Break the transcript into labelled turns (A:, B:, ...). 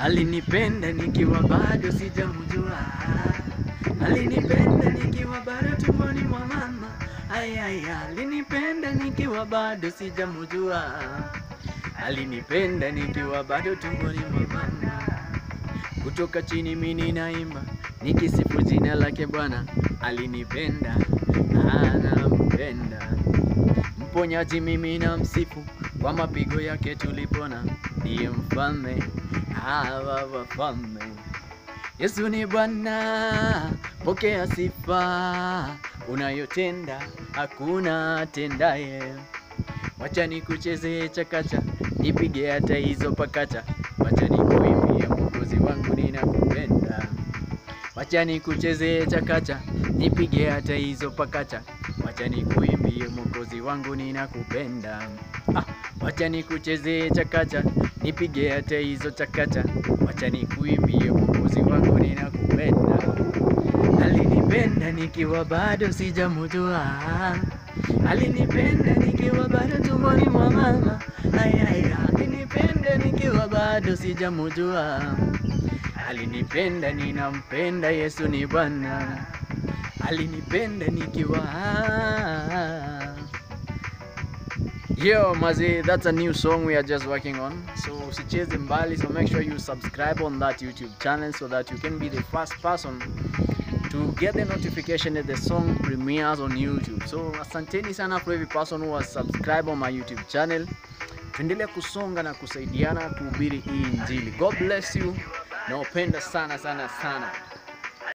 A: Alinipenda nikiwa bado sijamjua, alinipenda nikiwa bado tumboni mwa mama. Ayaya, alinipenda nikiwa bado sijamjua, alinipenda nikiwa bado tumboni mwa mama. Kutoka chini mimi naimba nikisifu jina lake Bwana, alinipenda anampenda. Mponyaji mimi na msifu, kwa mapigo yake tulipona, ndiye mfalme hawa wafalme. Yesu ni Bwana, pokea sifa unayotenda, hakuna atendaye. Wacha nikuchezee chakacha, nipige hata hizo pakacha, wacha nikuimbie Mwokozi wangu ninakupenda. Wacha nikuchezee chakacha, nipige hata hizo pakacha, wacha nikuimbie Mwokozi wangu ninakupenda. Ah, wacha nikuchezee chakacha, nipige hata hizo chakacha, wacha nikuimbie Mwokozi wangu ninakupenda. Alinipenda nikiwa bado sijamjua, alinipenda nikiwa bado tumboni mwa mama. Ayaya, alinipenda nikiwa bado sijamjua, alinipenda ninampenda. Yesu ni Bwana, alinipenda nikiwa Yo, Mazi, that's a new song we are just working on. So, usicheze mbali, so make sure you subscribe on that YouTube channel so that you can be the first person to get the notification that the song premieres on YouTube. So, asanteni sana for every person who has subscribed on my YouTube channel. Tuendelee kusonga na kusaidiana kuhubiri hii Injili. God bless you. Nawapenda sana sana sana.